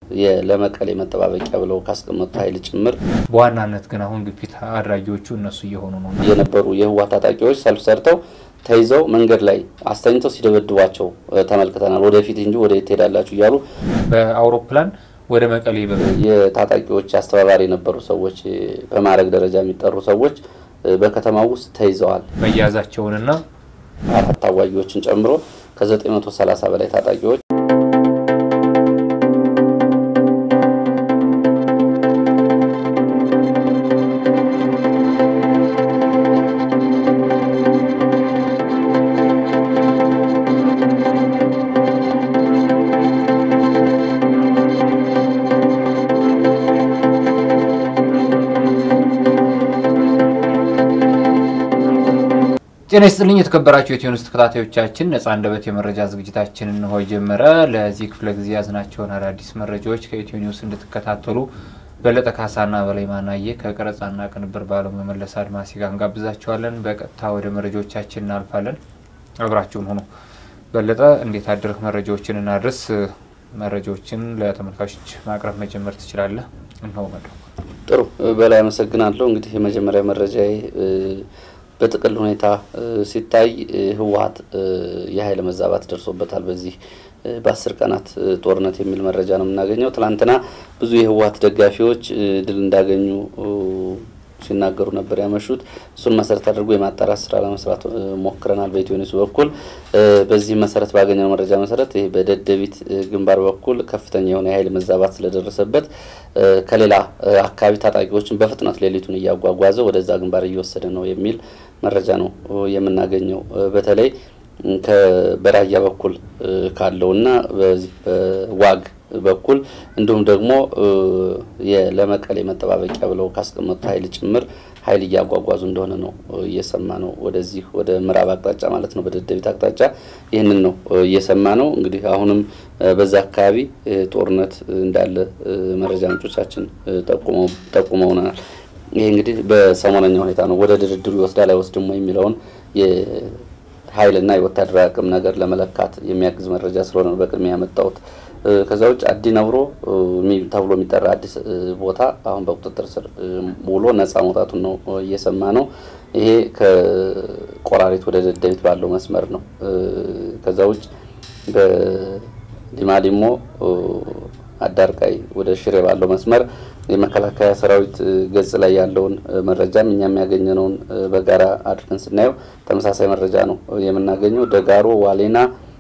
ለመቀሌ መጠባበቂያ ብለው ካስቀመጡት ኃይል ጭምር በዋናነት ግን አሁን ግፊት አድራጊዎቹ እነሱ እየሆኑ ነው። የነበሩ የህወሓት ታጣቂዎች ሰልፍ ሰርተው ተይዘው መንገድ ላይ አስተኝተው ሲደበድቧቸው ተመልክተናል። ወደፊት እንጂ ወደ የት ትሄዳላችሁ እያሉ በአውሮፕላን ወደ መቀሌ የታጣቂዎች አስተባባሪ የነበሩ ሰዎች በማዕረግ ደረጃ የሚጠሩ ሰዎች በከተማው ውስጥ ተይዘዋል። መያዛቸውንና አራት ታዋጊዎችን ጨምሮ ከ930 በላይ ታጣቂዎች ጤና ይስጥልኝ የተከበራችሁ የኢትዮ ኒውስ ተከታታዮቻችን፣ ነጻ አንደበት የመረጃ ዝግጅታችን እንሆ ጀመረ። ለዚህ ክፍለ ጊዜ ያዝናቸውን አዳዲስ መረጃዎች ከኢትዮ ኒውስ እንድትከታተሉ በለጠ ካሳና በላይ ማናየ ከቀረጻና ቅንብር ባለሙያ መለስ አድማሲ ጋር እንጋብዛቸዋለን። በቀጥታ ወደ መረጃዎቻችን እናልፋለን። አብራችሁን ሆኖ በለጠ እንዴት አድርህ መረጃዎችን እናድርስ። መረጃዎችን ለተመልካቾች ማቅረብ መጀመር ትችላለህ። እንሆ መድረኩ። ጥሩ በላይ አመሰግናለሁ። እንግዲህ የመጀመሪያ መረጃ በጥቅል ሁኔታ ሲታይ ህወሓት የኃይል መዛባት ደርሶበታል በዚህ በአስር ቀናት ጦርነት የሚል መረጃ ነው የምናገኘው። ትናንትና ብዙ የህወሓት ደጋፊዎች ድል እንዳገኙ ሲናገሩ ነበር ያመሹት። እሱን መሰረት አድርጎ የማጣራት ስራ ለመስራት ሞክረናል በኢትዮ ኒውስ በኩል። በዚህ መሰረት ባገኘነው መረጃ መሰረት ይህ በደደቢት ግንባር በኩል ከፍተኛ የሆነ የኃይል መዛባት ስለደረሰበት ከሌላ አካባቢ ታጣቂዎችን በፍጥነት ሌሊቱን እያጓጓዘ ወደዛ ግንባር እየወሰደ ነው የሚል መረጃ ነው የምናገኘው። በተለይ በራያ በኩል ካለውና በዚህ በዋግ በኩል እንዲሁም ደግሞ ለመቀሌ መጠባበቂያ ብለው ካስቀመጡት ኃይል ጭምር ኃይል እያጓጓዙ እንደሆነ ነው እየሰማ ነው። ወደዚህ ወደ ምዕራብ አቅጣጫ ማለት ነው፣ በደደቢት አቅጣጫ ይህንን ነው እየሰማ ነው። እንግዲህ አሁንም በዛ አካባቢ ጦርነት እንዳለ መረጃ ምንጮቻችን ጠቁመውናል። ይሄ እንግዲህ በሰሞነኛ ሁኔታ ነው። ወደ ድርድሩ ይወስዳል አይወስድም የሚለውን የኃይልና የወታደራዊ አቅም ነገር ለመለካት የሚያግዝ መረጃ ስለሆነ ነው በቅድሚያ ያመጣሁት። ከዛ ውጭ አዲ ነብሮ ተብሎ የሚጠራ አዲስ ቦታ አሁን በቁጥጥር ስር ውሎ ነጻ መውጣቱን ነው እየሰማ ነው። ይሄ ከቆራሪት ወደ ደደቢት ባለው መስመር ነው። ከዛ ውጭ በሊማሊሞ አዳርቃይ ወደ ሽሬ ባለው መስመር የመከላከያ ሰራዊት ገጽ ላይ ያለውን መረጃም እኛም ያገኘነውን በጋራ አድርገን ስናየው ተመሳሳይ መረጃ ነው የምናገኘው። ደጋሮ፣ ዋሌና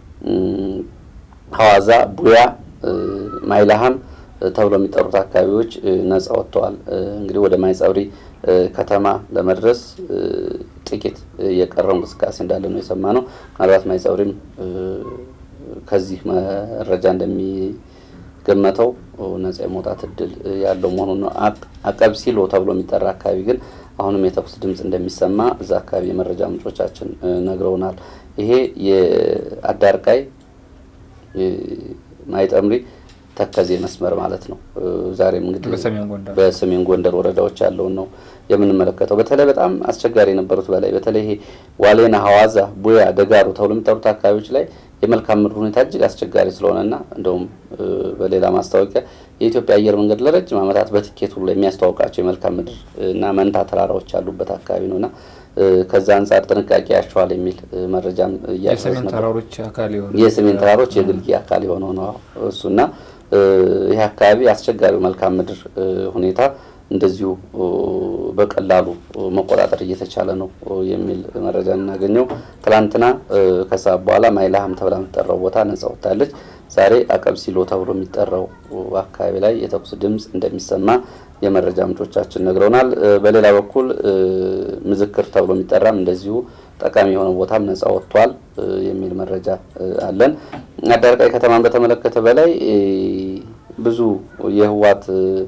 ሐዋዛ፣ ቡያ፣ ማይላሃም ተብሎ የሚጠሩት አካባቢዎች ነጻ ወጥተዋል። እንግዲህ ወደ ማይጸብሪ ከተማ ለመድረስ ጥቂት የቀረው እንቅስቃሴ እንዳለ ነው የሰማ ነው። ምናልባት ማይጸብሪም ከዚህ መረጃ እንደሚገመተው ነጻ የመውጣት እድል ያለው መሆኑን ነው። አቀብ ሲሎ ተብሎ የሚጠራ አካባቢ ግን አሁንም የተኩስ ድምፅ እንደሚሰማ እዛ አካባቢ የመረጃ ምንጮቻችን ነግረውናል። ይሄ የአዳርቃይ ማይጠምሪ ተከዜ መስመር ማለት ነው። ዛሬም እንግዲህ በሰሜን ጎንደር ወረዳዎች ያለውን ነው የምንመለከተው። በተለይ በጣም አስቸጋሪ የነበሩት በላይ በተለይ ይሄ ዋሌና፣ ሐዋዛ፣ ቡያ፣ ደጋሩ ተብሎ የሚጠሩት አካባቢዎች ላይ የመልካም ምድር ሁኔታ እጅግ አስቸጋሪ ስለሆነና እንደውም በሌላ ማስታወቂያ የኢትዮጵያ አየር መንገድ ለረጅም ዓመታት በትኬት ሁሉ የሚያስተዋውቃቸው የመልካም ምድር እና መንታ ተራራዎች ያሉበት አካባቢ ነውና ከዛ አንጻር ጥንቃቄ ያሸዋል የሚል መረጃም የሰሜን ተራሮች አካል የሆነ የሰሜን ተራሮች የግልጌ አካል የሆነው ነው እሱና ይህ አካባቢ አስቸጋሪው መልካም ምድር ሁኔታ እንደዚሁ በቀላሉ መቆጣጠር እየተቻለ ነው የሚል መረጃ እናገኘው። ትላንትና ከሰዓት በኋላ ማይላሃም ተብላ የምትጠራው ቦታ ነጻ ወጥታለች። ዛሬ አቀብ ሲሎ ተብሎ የሚጠራው አካባቢ ላይ የተኩስ ድምፅ እንደሚሰማ የመረጃ ምንጮቻችን ነግረውናል። በሌላ በኩል ምዝክር ተብሎ የሚጠራም እንደዚሁ ጠቃሚ የሆነ ቦታም ነጻ ወጥቷል የሚል መረጃ አለን። አዳርቃይ ከተማን በተመለከተ በላይ ብዙ የህወሓት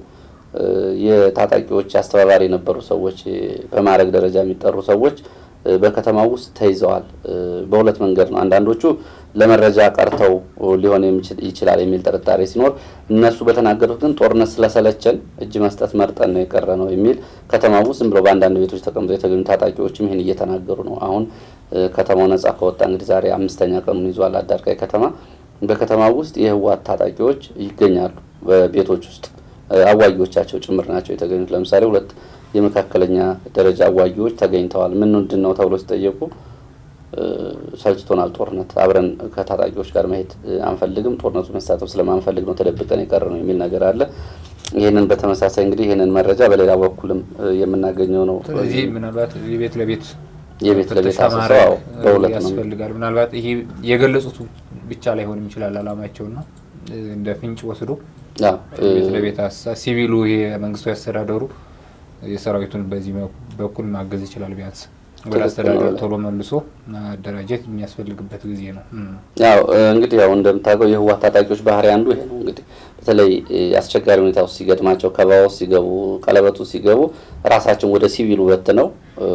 የታጣቂዎች አስተባባሪ የነበሩ ሰዎች በማዕረግ ደረጃ የሚጠሩ ሰዎች በከተማው ውስጥ ተይዘዋል። በሁለት መንገድ ነው። አንዳንዶቹ ለመረጃ ቀርተው ሊሆን ይችላል የሚል ጥርጣሬ ሲኖር፣ እነሱ በተናገሩት ግን ጦርነት ስለሰለቸን እጅ መስጠት መርጠን ነው የቀረ ነው የሚል ከተማው ውስጥ ዝም ብለው በአንዳንድ ቤቶች ተቀምጠው የተገኙ ታጣቂዎችም ይህን እየተናገሩ ነው። አሁን ከተማው ነጻ ከወጣ እንግዲህ ዛሬ አምስተኛ ቀኑን ይዟል አዳርቃይ ከተማ። በከተማው ውስጥ የህወሓት ታጣቂዎች ይገኛሉ። በቤቶች ውስጥ አዋጊዎቻቸው ጭምር ናቸው የተገኙት። ለምሳሌ ሁለት የመካከለኛ ደረጃ አዋጊዎች ተገኝተዋል። ምን ምንድን ነው ተብሎ ሲጠየቁ ሰልችቶናል፣ ጦርነት አብረን ከታጣቂዎች ጋር መሄድ አንፈልግም፣ ጦርነቱ መሳተፍ ስለማንፈልግ ነው ተደብቀን የቀረ ነው የሚል ነገር አለ። ይህንን በተመሳሳይ እንግዲህ ይህንን መረጃ በሌላ በኩልም የምናገኘው ነው። ስለዚህ ምናልባት የቤት ለቤት የቤት ለቤት ፍተሻ አሰሳው ማድረግ በሁለት ነው ያስፈልጋል። ምናልባት ይሄ የገለጹት ብቻ ላይሆንም ይችላል አላማቸውና እንደ ፍንጭ ወስዶ አዎ፣ ቤት ለቤት አሰሳ ሲቪሉ ይሄ መንግስታዊ አስተዳደሩ የሰራዊቱን በዚህ በኩል ማገዝ ይችላል። ቢያንስ ወደ ትክክል አስተዳደሩ ነው። ቶሎ መልሶ ማደራጀት የሚያስፈልግበት ጊዜ ነው። እም። ያው እንግዲህ ያው እንደምታውቀው የህወሓት ታጣቂዎች ባህሪ አንዱ ይሄ ነው። እንግዲህ በተለይ አስቸጋሪ ሁኔታ ውስጥ ሲገጥማቸው ከበባ ውስጥ ሲገቡ፣ ቀለበት ውስጥ ሲገቡ ራሳቸውን ወደ ሲቪሉ በትነው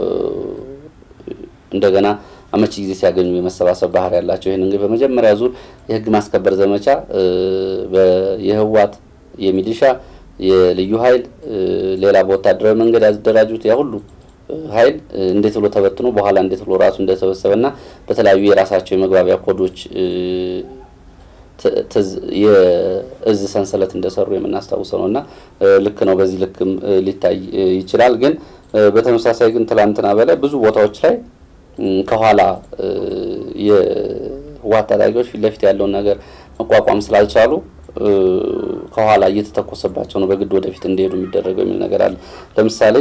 እንደገና አመቺ ጊዜ ሲያገኙ የመሰባሰብ ባህሪ ያላቸው ይህን እንግዲህ በመጀመሪያ ዙር የህግ ማስከበር ዘመቻ የህወሓት የሚሊሻ የልዩ ኃይል ሌላ በወታደራዊ መንገድ ያደራጁት ያ ሁሉ ኃይል እንዴት ብሎ ተበትኖ በኋላ እንዴት ብሎ ራሱ እንደተሰበሰበና በተለያዩ የራሳቸው የመግባቢያ ኮዶች የእዝ ሰንሰለት እንደሰሩ የምናስታውሰው ነው እና ልክ ነው። በዚህ ልክም ሊታይ ይችላል። ግን በተመሳሳይ ግን ትላንትና በላይ ብዙ ቦታዎች ላይ ከኋላ የህወሓት ታጣቂዎች ፊት ለፊት ያለውን ነገር መቋቋም ስላልቻሉ ከኋላ እየተተኮሰባቸው ነው በግድ ወደፊት እንዲሄዱ የሚደረገው የሚል ነገር አለ። ለምሳሌ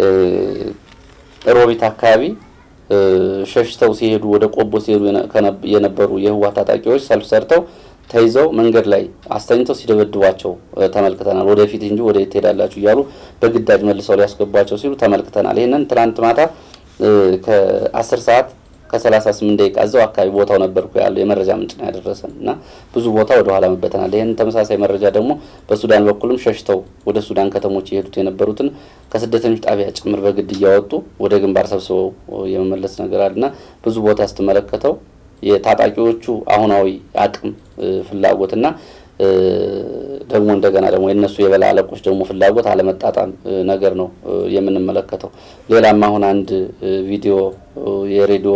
ሮቢት አካባቢ ሸሽተው ሲሄዱ ወደ ቆቦ ሲሄዱ የነበሩ የህወሓት ታጣቂዎች ሰልፍ ሰርተው ተይዘው መንገድ ላይ አስተኝተው ሲደበድቧቸው ተመልክተናል። ወደፊት እንጂ ወደ የት ትሄዳላችሁ እያሉ በግዳጅ መልሰው ሊያስገቧቸው ሲሉ ተመልክተናል። ይህንን ትናንት ማታ ከአስር ሰዓት ከሰላሳ ስምንት ደቂቃ እዛው አካባቢ ቦታው ነበርኩ ያለው የመረጃ ምንጭ ነው ያደረሰን እና ብዙ ቦታ ወደ ኋላ መበተናል። ይህን ተመሳሳይ መረጃ ደግሞ በሱዳን በኩልም ሸሽተው ወደ ሱዳን ከተሞች የሄዱት የነበሩትን ከስደተኞች ጣቢያ ጭምር በግድ እያወጡ ወደ ግንባር ሰብስበው የመመለስ ነገር አለ እና ብዙ ቦታ ስትመለከተው የታጣቂዎቹ አሁናዊ አቅም ፍላጎትና ደግሞ እንደገና ደግሞ የእነሱ የበላይ አለቆች ደግሞ ፍላጎት አለመጣጣም ነገር ነው የምንመለከተው። ሌላም አሁን አንድ ቪዲዮ የሬዲዮ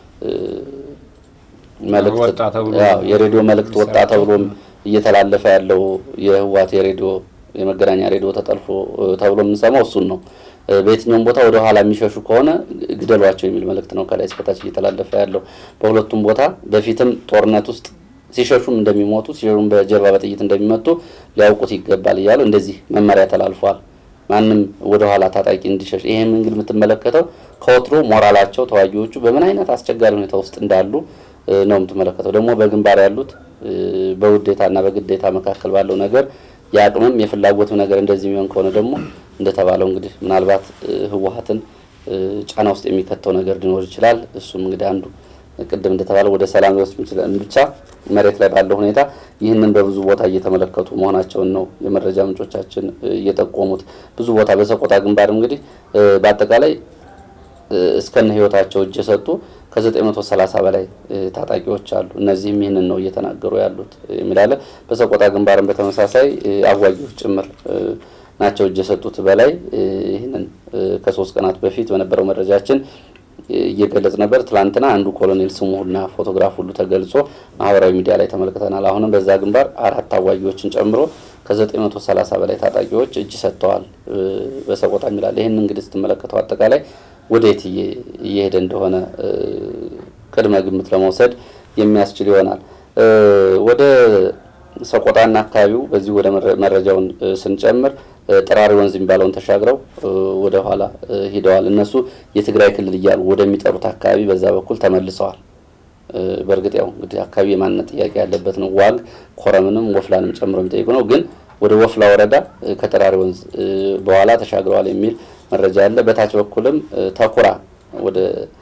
መልእክት ወጣ ተብሎ ያው የሬዲዮ መልእክት ወጣ ተብሎም እየተላለፈ ያለው የህወሓት የሬዲዮ የመገናኛ ሬዲዮ ተጠልፎ ተብሎ የምንሰማው እሱን ነው። በየትኛውም ቦታ ወደ ኋላ የሚሸሹ ከሆነ ግደሏቸው የሚል መልእክት ነው ከላይ እስከታች እየተላለፈ ያለው። በሁለቱም ቦታ በፊትም ጦርነት ውስጥ ሲሸሹም እንደሚሞቱ ሲሸሹም በጀርባ በጥይት እንደሚመቱ ሊያውቁት ይገባል እያሉ እንደዚህ መመሪያ ተላልፏል። ማንም ወደ ኋላ ታጣቂ እንዲሸሽ ይህም እንግዲህ የምትመለከተው ከወትሮ ሞራላቸው ተዋጊዎቹ በምን አይነት አስቸጋሪ ሁኔታ ውስጥ እንዳሉ ነው የምትመለከተው። ደግሞ በግንባር ያሉት በውዴታና በግዴታ መካከል ባለው ነገር የአቅምም የፍላጎትም ነገር እንደዚህ የሚሆን ከሆነ ደግሞ እንደተባለው እንግዲህ ምናልባት ህወሓትን ጫና ውስጥ የሚከተው ነገር ሊኖር ይችላል። እሱም እንግዲህ አንዱ ቅድም እንደተባለው ወደ ሰላም ሊወስድ ይችላል። ብቻ መሬት ላይ ባለው ሁኔታ ይህንን በብዙ ቦታ እየተመለከቱ መሆናቸውን ነው የመረጃ ምንጮቻችን እየጠቆሙት። ብዙ ቦታ በሰቆጣ ግንባር እንግዲህ በአጠቃላይ እስከነ ህይወታቸው እጅ የሰጡ ከ930 በላይ ታጣቂዎች አሉ። እነዚህም ይህንን ነው እየተናገሩ ያሉት የሚላለ በሰቆጣ ግንባርን በተመሳሳይ አዋጊዎች ጭምር ናቸው እጅ የሰጡት በላይ ይህንን ከሶስት ቀናት በፊት በነበረው መረጃችን እየገለጽ ነበር። ትላንትና አንዱ ኮሎኔል ስሙና ፎቶግራፍ ሁሉ ተገልጾ ማህበራዊ ሚዲያ ላይ ተመልክተናል። አሁንም በዛ ግንባር አራት አዋጊዎችን ጨምሮ ከ930 በላይ ታጣቂዎች እጅ ሰጥተዋል በሰቆጣ የሚላል። ይህን እንግዲህ ስትመለከተው አጠቃላይ ወዴት እየሄደ እንደሆነ ቅድመ ግምት ለመውሰድ የሚያስችል ይሆናል። ወደ ሰቆጣና አካባቢው በዚህ ወደ መረጃውን ስንጨምር ጠራሪ ወንዝ የሚባለውን ተሻግረው ወደ ኋላ ሂደዋል። እነሱ የትግራይ ክልል እያሉ ወደሚጠሩት አካባቢ በዛ በኩል ተመልሰዋል። በእርግጥ ያው እንግዲህ አካባቢ የማንነት ጥያቄ ያለበት ነው። ዋግ ኮረምንም ወፍላንም ጨምሮ የሚጠይቁ ነው። ግን ወደ ወፍላ ወረዳ ከጠራሪ ወንዝ በኋላ ተሻግረዋል የሚል መረጃ አለ። በታች በኩልም ተኩራ ወደ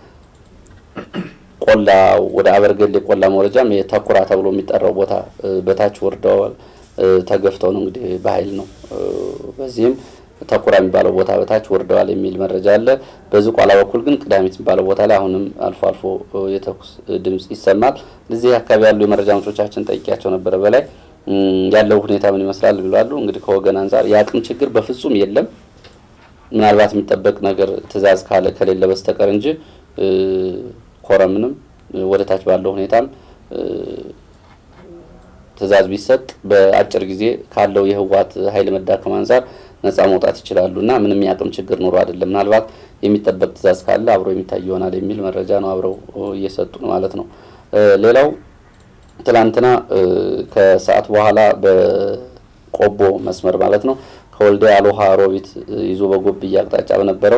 ቆላ ወደ አበርገሌ ቆላ መውረጃም የተኩራ ተብሎ የሚጠራው ቦታ በታች ወርደዋል። ተገፍተው ነው እንግዲህ በኃይል ነው። በዚህም ተኩራ የሚባለው ቦታ በታች ወርደዋል የሚል መረጃ አለ። በዝቋላ በኩል ግን ቅዳሜት የሚባለው ቦታ ላይ አሁንም አልፎ አልፎ የተኩስ ድምጽ ይሰማል። እዚህ አካባቢ ያሉ የመረጃ ምንጮቻችን ጠይቂያቸው ነበረ። በላይ ያለው ሁኔታ ምን ይመስላል ብሏሉ። እንግዲህ ከወገን አንጻር የአቅም ችግር በፍጹም የለም ምናልባት የሚጠበቅ ነገር ትዕዛዝ ካለ ከሌለ በስተቀር እንጂ ኮረምንም ወደ ታች ባለው ሁኔታም ትዕዛዝ ቢሰጥ በአጭር ጊዜ ካለው የህወሓት ኃይል መዳከም አንጻር ነጻ መውጣት ይችላሉ እና ምንም የአቅም ችግር ኑሮ አይደለም። ምናልባት የሚጠበቅ ትዕዛዝ ካለ አብሮ የሚታይ ይሆናል የሚል መረጃ ነው አብረው እየሰጡ ነው ማለት ነው። ሌላው ትላንትና ከሰዓት በኋላ በቆቦ መስመር ማለት ነው ከወልዲያ አሎሃ ሮቢት ይዞ በጎብዬ አቅጣጫ በነበረው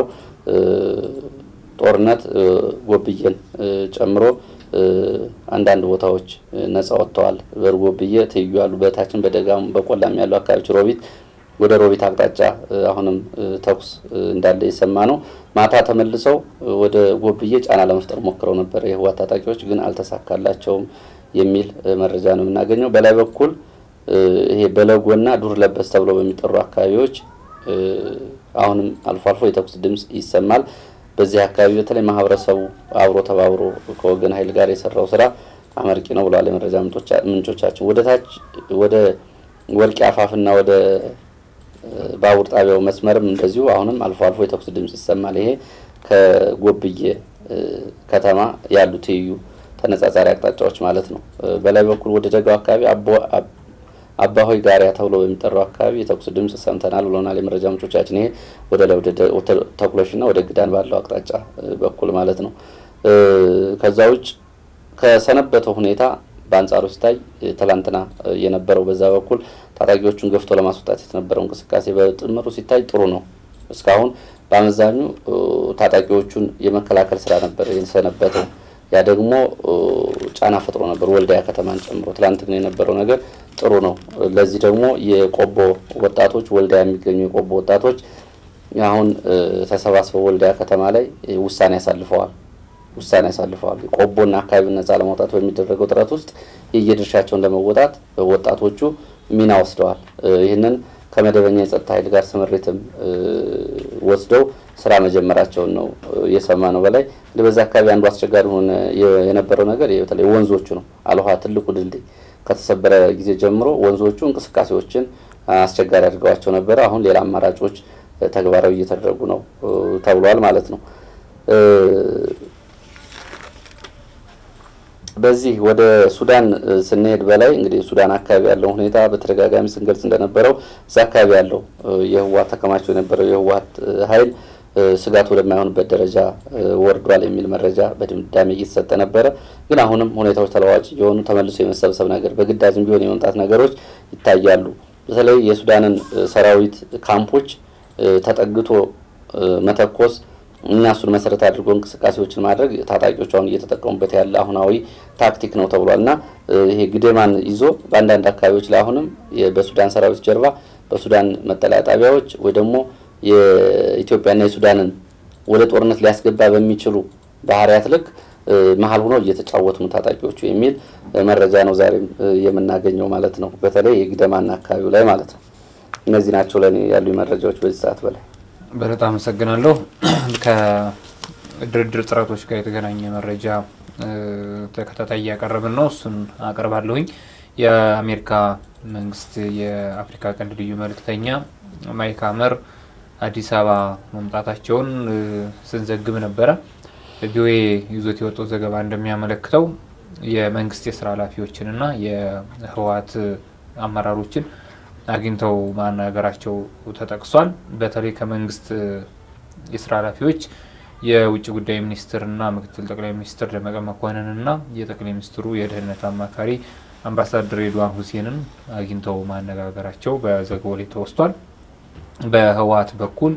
ጦርነት ጎብዬን ጨምሮ አንዳንድ ቦታዎች ነጻ ወጥተዋል። በጎብዬ ትይዩ ያሉ በታችን በደጋም በቆላም ያሉ አካባቢዎች ሮቢት ወደ ሮቢት አቅጣጫ አሁንም ተኩስ እንዳለ የሰማ ነው። ማታ ተመልሰው ወደ ጎብዬ ጫና ለመፍጠር ሞክረው ነበር የህወሓት ታጣቂዎች፣ ግን አልተሳካላቸውም የሚል መረጃ ነው የምናገኘው። በላይ በኩል ይሄ በለጎና ዱር ለበስ ተብሎ በሚጠሩ አካባቢዎች አሁንም አልፎ አልፎ የተኩስ ድምፅ ይሰማል። በዚህ አካባቢ በተለይ ማህበረሰቡ አብሮ ተባብሮ ከወገን ኃይል ጋር የሰራው ስራ አመርቂ ነው ብለዋል የመረጃ ምንጮቻችን። ወደ ታች ወደ ወልቂ አፋፍና ወደ ባቡር ጣቢያው መስመርም እንደዚሁ አሁንም አልፎ አልፎ የተኩስ ድምፅ ይሰማል። ይሄ ከጎብዬ ከተማ ያሉ ትይዩ ተነጻጻሪ አቅጣጫዎች ማለት ነው። በላይ በኩል ወደ ደጋው አካባቢ አባሆይ ጋሪያ ተብሎ በሚጠራው አካባቢ የተኩስ ድምፅ ሰምተናል ብለናል የመረጃ ምንጮቻችን። ይሄ ወደ ላይ ወደ ተኩሎሽና ወደ ግዳን ባለው አቅጣጫ በኩል ማለት ነው። ከዛ ውጭ ከሰነበተው ሁኔታ በአንጻሩ ሲታይ ትላንትና የነበረው በዛ በኩል ታጣቂዎቹን ገፍቶ ለማስወጣት የተነበረው እንቅስቃሴ በጥምሩ ሲታይ ጥሩ ነው። እስካሁን በአመዛኙ ታጣቂዎቹን የመከላከል ስራ ነበር የሰነበተው። ያ ደግሞ ጫና ፈጥሮ ነበር ወልዲያ ከተማን ጨምሮ። ትላንት ግን የነበረው ነገር ጥሩ ነው። ለዚህ ደግሞ የቆቦ ወጣቶች ወልዲያ የሚገኙ የቆቦ ወጣቶች አሁን ተሰባስበው ወልዲያ ከተማ ላይ ውሳኔ ያሳልፈዋል ውሳኔ ያሳልፈዋል። ቆቦና አካባቢ ነጻ ለማውጣት በሚደረገው ጥረት ውስጥ የየድርሻቸውን ለመወጣት ወጣቶቹ ሚና ወስደዋል። ይህንን ከመደበኛ የጸጥታ ኃይል ጋር ስምሪትም ወስደው ስራ መጀመራቸውን ነው እየሰማ ነው። በላይ እንግዲህ በዛ አካባቢ አንዱ አስቸጋሪ ሆነ የነበረው ነገር በተለይ ወንዞቹ ነው። አልኋ ትልቁ ድልድይ ከተሰበረ ጊዜ ጀምሮ ወንዞቹ እንቅስቃሴዎችን አስቸጋሪ አድርገዋቸው ነበረ። አሁን ሌላ አማራጮች ተግባራዊ እየተደረጉ ነው ተብሏል ማለት ነው። በዚህ ወደ ሱዳን ስንሄድ በላይ እንግዲህ ሱዳን አካባቢ ያለው ሁኔታ በተደጋጋሚ ስንገልጽ እንደነበረው እዛ አካባቢ ያለው የህወሓት ተከማችቶ የነበረው የህወሓት ኃይል ስጋት ወደማይሆንበት ደረጃ ወርዷል የሚል መረጃ በድምዳሜ እየተሰጠ ነበረ። ግን አሁንም ሁኔታዎች ተለዋዋጭ እየሆኑ ተመልሶ የመሰብሰብ ነገር በግዳጅም ቢሆን የመምጣት ነገሮች ይታያሉ። በተለይ የሱዳንን ሰራዊት ካምፖች ተጠግቶ መተኮስ እና እሱን መሰረት አድርጎ እንቅስቃሴዎችን ማድረግ ታጣቂዎች አሁን እየተጠቀሙበት ያለ አሁናዊ ታክቲክ ነው ተብሏል። እና ይሄ ግዴማን ይዞ በአንዳንድ አካባቢዎች ላይ አሁንም በሱዳን ሰራዊት ጀርባ በሱዳን መጠለያ ጣቢያዎች ወይ ደግሞ የኢትዮጵያና የሱዳንን ወደ ጦርነት ሊያስገባ በሚችሉ ባህሪያት ልክ መሀል ሆነው እየተጫወቱ ነው ታጣቂዎቹ የሚል መረጃ ነው ዛሬም የምናገኘው ማለት ነው። በተለይ የግደማና አካባቢው ላይ ማለት ነው። እነዚህ ናቸው ለእኔ ያሉ መረጃዎች በዚህ ሰዓት በላይ በጣም አመሰግናለሁ። ከድርድር ጥረቶች ጋር የተገናኘ መረጃ ተከታታይ እያቀረብን ነው። እሱን አቀርባለሁኝ። የአሜሪካ መንግስት የአፍሪካ ቀንድ ልዩ መልእክተኛ ማይክ ሀመር አዲስ አበባ መምጣታቸውን ስንዘግብ ነበረ። ቪኦኤ ይዞት የወጣው ዘገባ እንደሚያመለክተው የመንግስት የስራ ኃላፊዎችንና የህወሓት አመራሮችን አግኝተው ማናገራቸው ተጠቅሷል። በተለይ ከመንግስት የስራ ኃላፊዎች የውጭ ጉዳይ ሚኒስትርና ምክትል ጠቅላይ ሚኒስትር ደመቀ መኮንንና የጠቅላይ ሚኒስትሩ የደህንነት አማካሪ አምባሳደር ሬድዋን ሁሴንን አግኝተው ማነጋገራቸው በዘገባው ላይ ተወስቷል። በህወሓት በኩል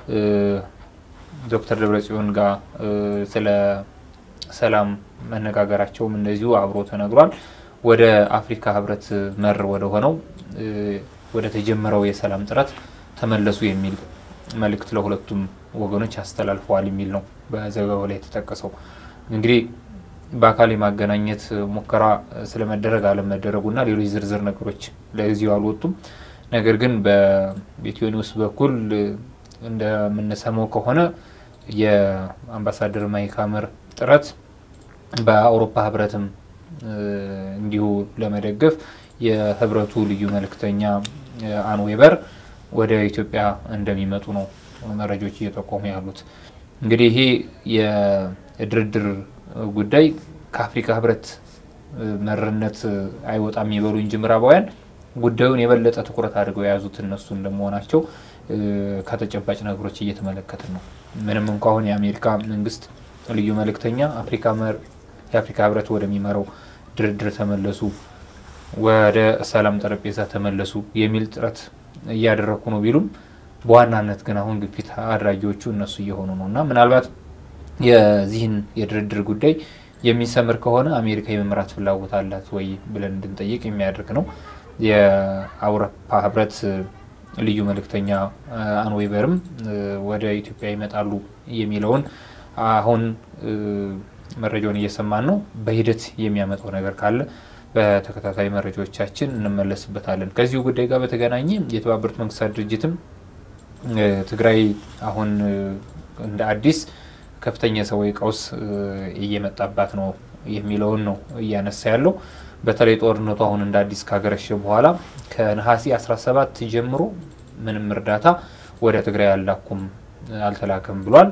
ዶክተር ደብረጽዮን ጋር ስለ ሰላም መነጋገራቸውም እንደዚሁ አብሮ ተነግሯል። ወደ አፍሪካ ህብረት መር ወደ ሆነው ወደ ተጀመረው የሰላም ጥረት ተመለሱ የሚል መልእክት ለሁለቱም ወገኖች አስተላልፈዋል የሚል ነው በዘገባው ላይ የተጠቀሰው። እንግዲህ በአካል የማገናኘት ሙከራ ስለመደረግ አለመደረጉና ሌሎች ዝርዝር ነገሮች ለጊዜው አልወጡም። ነገር ግን በኢትዮ ኒውስ በኩል እንደምንሰማው ከሆነ የአምባሳደር ማይክ ሀመር ጥረት በአውሮፓ ህብረትም እንዲሁ ለመደገፍ የህብረቱ ልዩ መልእክተኛ አን ዌበር ወደ ኢትዮጵያ እንደሚመጡ ነው መረጃዎች እየጠቆሙ ያሉት። እንግዲህ ይሄ የድርድር ጉዳይ ከአፍሪካ ህብረት መርነት አይወጣም ይበሉ እንጂ ምዕራባውያን ጉዳዩን የበለጠ ትኩረት አድርገው የያዙት እነሱ እንደመሆናቸው ከተጨባጭ ነገሮች እየተመለከትን ነው። ምንም እንኳ አሁን የአሜሪካ መንግስት ልዩ መልእክተኛ አፍሪካ የአፍሪካ ህብረት ወደሚመራው ድርድር ተመለሱ፣ ወደ ሰላም ጠረጴዛ ተመለሱ የሚል ጥረት እያደረኩ ነው ቢሉም በዋናነት ግን አሁን ግፊት አድራጊዎቹ እነሱ እየሆኑ ነው እና ምናልባት የዚህን የድርድር ጉዳይ የሚሰምር ከሆነ አሜሪካ የመምራት ፍላጎት አላት ወይ ብለን እንድንጠይቅ የሚያደርግ ነው። የአውሮፓ ህብረት ልዩ መልእክተኛ አንዌበርም ወደ ኢትዮጵያ ይመጣሉ የሚለውን አሁን መረጃውን እየሰማን ነው። በሂደት የሚያመጣው ነገር ካለ በተከታታይ መረጃዎቻችን እንመለስበታለን። ከዚሁ ጉዳይ ጋር በተገናኘ የተባበሩት መንግስታት ድርጅትም ትግራይ አሁን እንደ አዲስ ከፍተኛ ሰብአዊ ቀውስ እየመጣባት ነው የሚለውን ነው እያነሳ ያለው። በተለይ ጦርነቱ አሁን እንደ አዲስ ካገረሸ በኋላ ከነሐሴ 17 ጀምሮ ምንም እርዳታ ወደ ትግራይ አላኩም አልተላከም ብሏል።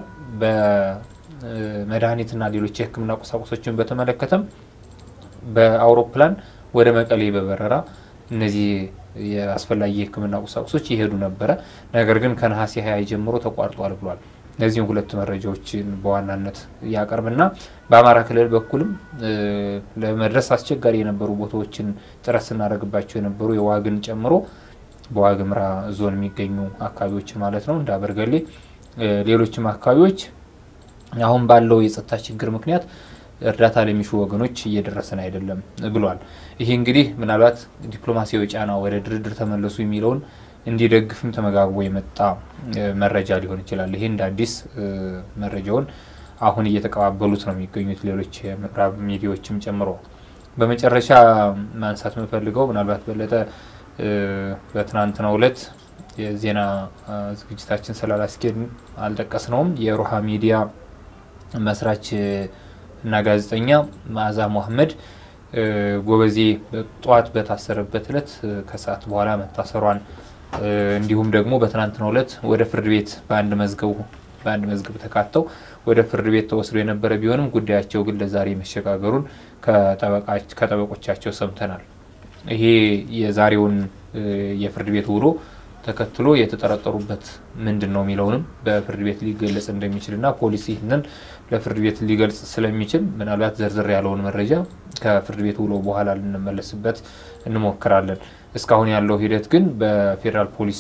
በመድኃኒትና ሌሎች የሕክምና ቁሳቁሶችን በተመለከተም በአውሮፕላን ወደ መቀሌ በበረራ እነዚህ የአስፈላጊ የሕክምና ቁሳቁሶች ይሄዱ ነበረ። ነገር ግን ከነሐሴ 20 ጀምሮ ተቋርጧል ብሏል። እነዚህም ሁለት መረጃዎችን በዋናነት ያቀርብና በአማራ ክልል በኩልም ለመድረስ አስቸጋሪ የነበሩ ቦታዎችን ጥረት ስናደርግባቸው የነበሩ የዋግን ጨምሮ በዋግምራ ዞን የሚገኙ አካባቢዎች ማለት ነው እንደ አበርገሌ፣ ሌሎችም አካባቢዎች አሁን ባለው የጸጥታ ችግር ምክንያት እርዳታ ለሚሹ ወገኖች እየደረሰን አይደለም ብሏል። ይሄ እንግዲህ ምናልባት ዲፕሎማሲያዊ ጫና ወደ ድርድር ተመለሱ የሚለውን እንዲደግፍም ተመጋግቦ የመጣ መረጃ ሊሆን ይችላል። ይሄ እንደ አዲስ መረጃውን አሁን እየተቀባበሉት ነው የሚገኙት ሌሎች የምዕራብ ሚዲያዎችም ጨምሮ። በመጨረሻ ማንሳት የምፈልገው ምናልባት በለጠ በትናንትናው ዕለት የዜና ዝግጅታችን ስላላስኬድ አልጠቀስነውም። የሮሃ ሚዲያ መስራች እና ጋዜጠኛ መዓዛ መሐመድ ጎበዜ ጠዋት በታሰረበት ዕለት ከሰዓት በኋላ መታሰሯን እንዲሁም ደግሞ በትናንትናው ዕለት ወደ ፍርድ ቤት በአንድ መዝገቡ በአንድ መዝገብ ተካተው ወደ ፍርድ ቤት ተወስዶ የነበረ ቢሆንም ጉዳያቸው ግን ለዛሬ መሸጋገሩን ከጠበቆቻቸው ሰምተናል። ይሄ የዛሬውን የፍርድ ቤት ውሎ ተከትሎ የተጠረጠሩበት ምንድን ነው የሚለውንም በፍርድ ቤት ሊገለጽ እንደሚችልና ፖሊስ ይህንን ለፍርድ ቤት ሊገልጽ ስለሚችል ምናልባት ዘርዘር ያለውን መረጃ ከፍርድ ቤት ውሎ በኋላ ልንመለስበት እንሞክራለን። እስካሁን ያለው ሂደት ግን በፌዴራል ፖሊስ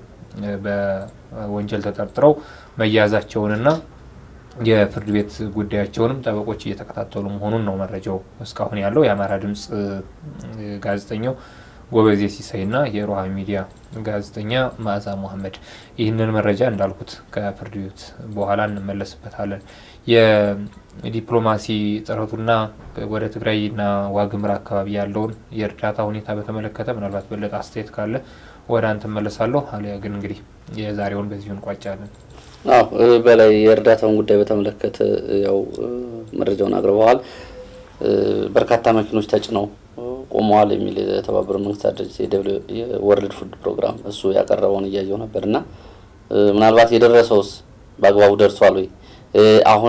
በወንጀል ተጠርጥረው መያዛቸውንና የፍርድ ቤት ጉዳያቸውንም ጠበቆች እየተከታተሉ መሆኑን ነው መረጃው እስካሁን ያለው። የአማራ ድምፅ ጋዜጠኛው ጎበዜ ሲሳይና የሮሃ ሚዲያ ጋዜጠኛ መዓዛ መሐመድ ይህንን መረጃ እንዳልኩት ከፍርድ ቤት በኋላ እንመለስበታለን። የዲፕሎማሲ ጥረቱና ወደ ትግራይና ዋግምራ አካባቢ ያለውን የእርዳታ ሁኔታ በተመለከተ ምናልባት በለጠ አስተያየት ካለ ወደ አንተ መለሳለሁ። አሊያ ግን እንግዲህ የዛሬውን በዚሁ እንቋጫለን። አዎ በላይ የእርዳታውን ጉዳይ በተመለከተ ያው መረጃውን አቅርበዋል። በርካታ መኪኖች ተጭነው ቆመዋል የሚል የተባበሩት መንግስታት ድርጅት የወርልድ ፉድ ፕሮግራም እሱ ያቀረበውን እያየው ነበር እና ምናልባት የደረሰውስ በአግባቡ ደርሷል ወይ? አሁን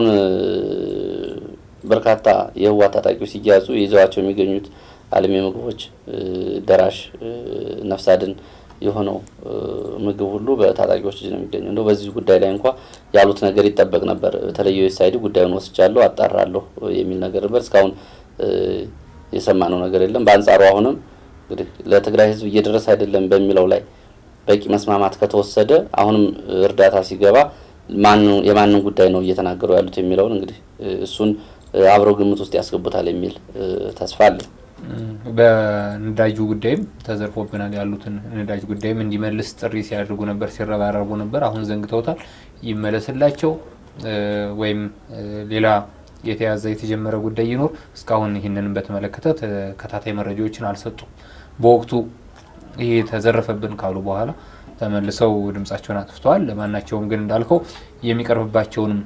በርካታ የህወሓት ታጣቂዎች ሲያዙ ይዘዋቸው የሚገኙት አልሚ ምግቦች፣ ደራሽ፣ ነፍስ አድን የሆነው ምግብ ሁሉ በታጣቂዎች እጅ ነው የሚገኘው። እንደው በዚህ ጉዳይ ላይ እንኳ ያሉት ነገር ይጠበቅ ነበር። በተለይ ዩኤስአይዲ ጉዳዩን ወስጃለሁ አጣራለሁ የሚል ነገር ነበር። እስካሁን የሰማነው ነገር የለም። በአንጻሩ አሁንም እንግዲህ ለትግራይ ህዝብ እየደረሰ አይደለም በሚለው ላይ በቂ መስማማት ከተወሰደ አሁንም እርዳታ ሲገባ የማንን ጉዳይ ነው እየተናገሩ ያሉት የሚለውን እንግዲህ እሱን አብረው ግምት ውስጥ ያስገቡታል የሚል ተስፋ አለ። በነዳጁ ጉዳይም ተዘርፎብናል ያሉትን ነዳጅ ጉዳይም እንዲመልስ ጥሪ ሲያደርጉ ነበር፣ ሲረባረቡ ነበር። አሁን ዘንግተውታል። ይመለስላቸው ወይም ሌላ የተያዘ የተጀመረ ጉዳይ ይኖር እስካሁን ይህንን በተመለከተ ተከታታይ መረጃዎችን አልሰጡም። በወቅቱ ይሄ ተዘረፈብን ካሉ በኋላ ተመልሰው ድምጻቸውን አጥፍተዋል። ለማናቸውም ግን እንዳልከው የሚቀርብባቸውንም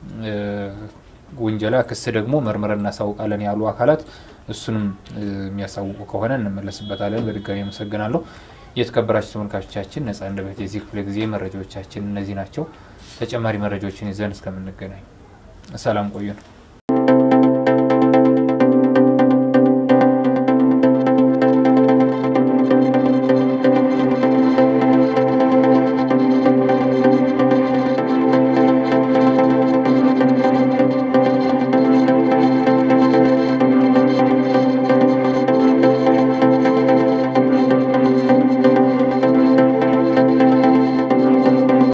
ውንጀላ ክስ ደግሞ መርምረን እናሳውቃለን ያሉ አካላት እሱንም የሚያሳውቁ ከሆነ እንመለስበታለን። በድጋሚ አመሰግናለሁ። የተከበራችሁ ተመልካቾቻችን ነጻ አንደበት የዚህ ክፍለ ጊዜ መረጃዎቻችን እነዚህ ናቸው። ተጨማሪ መረጃዎችን ይዘን እስከምንገናኝ ሰላም ቆዩ ነው።